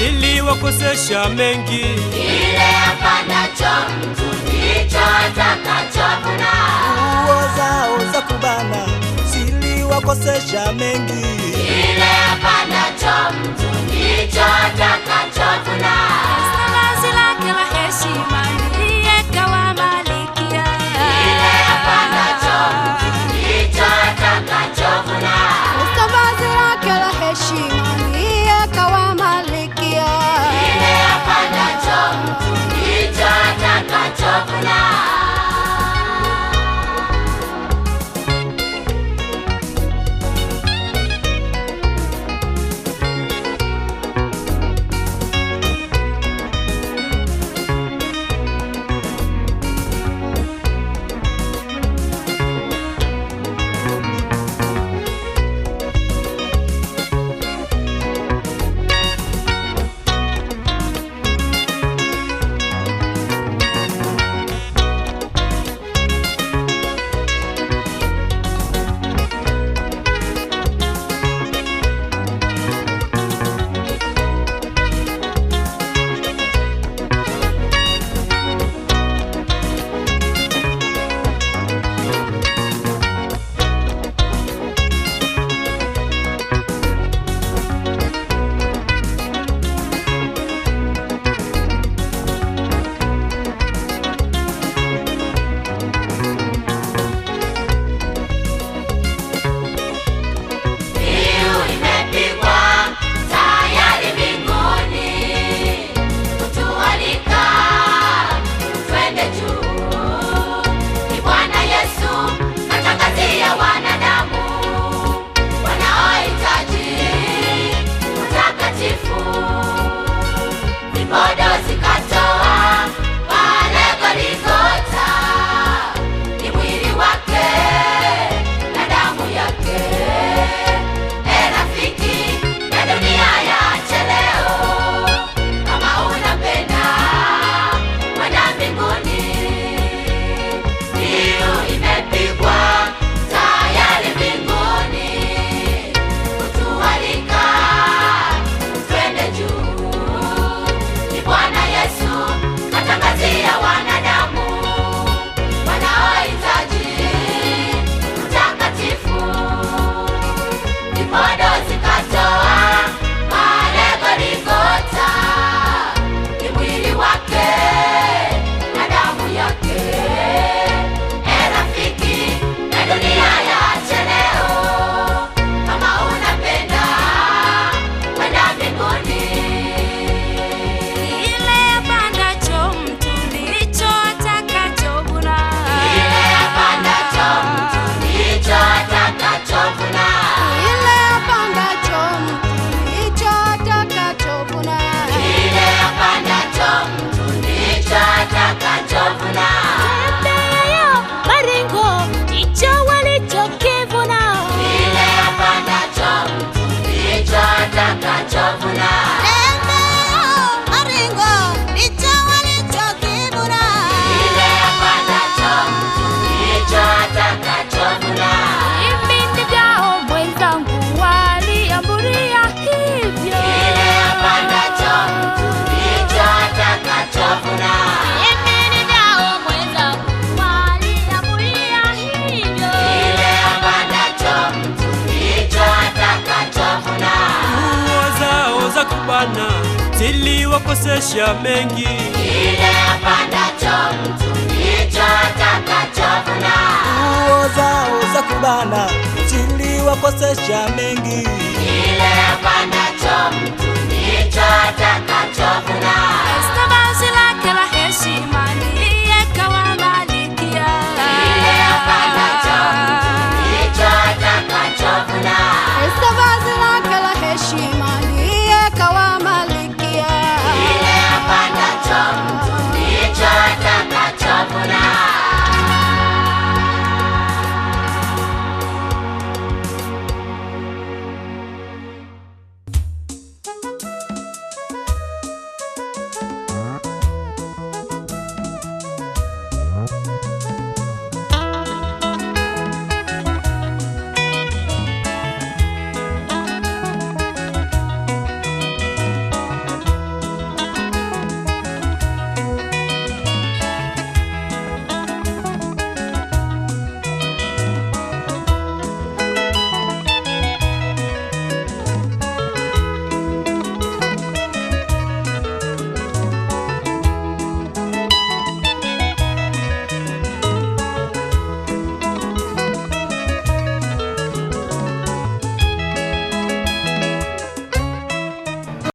ziliwakosesha mengi. Kile apandacho mtu ndicho atakachovuna. nguo zao za kubana ziliwakosesha mengi. Kile apandacho mtu ndicho atakachovuna. Vazi lake la heshima liyekawa malikia. Kile apandacho mtu ndicho atakachovuna. Vazi lake la heshima liyekawa malikia. Kile apandacho mtu ndicho atakachovuna. Mbiu imepigwa tayari mbinguni, kutualika twende juu. Ni Bwana Yesu atangazia wanadamu wanaohitaji utakatifu. Vipodo zikatoa pale Golgotha, ni mwili wake na damu yake. E rafiki ya dunia yache leo, kama unapenda kwenda mbinguni. Mbiu imepigwa tayari mbinguni, kutualika twende juu. Ni Bwana Yesu atangazia wanadamu wanaohitaji utakatifu. Vipodo zikatoa pale Golgotha, ni mwili wake na damu yake. E rafiki ya dunia yache leo, kama unapenda kwenda mbinguni. Kile apandacho mtu ndicho atakachovuna. Kile apandacho mtu ndicho atakachovuna. Kile apandacho mtu ndicho atakachovuna. Kile apandacho mtu ndicho atakachovuna. Tembeayo maringo ndicho walichokivuna. Kile apandacho mtu ndicho atakachovuna. Tembeayo maringo ndicho walichokivuna. Kile apandacho mtu ndicho atakachovuna. Vipindi vyao mwenzangu waliambulia hivyo. Kile apandacho mtu ndicho atakachovuna. Vipindi vyao mwenzangu waliambulia hivyo. Kile apandacho mtu ndicho atakachovuna. Nguo zao za kubana ziliwakosesha mengi. Kile apandacho mtu ndicho atakachovuna. nguo zao za kubana ziliwakosesha mengi.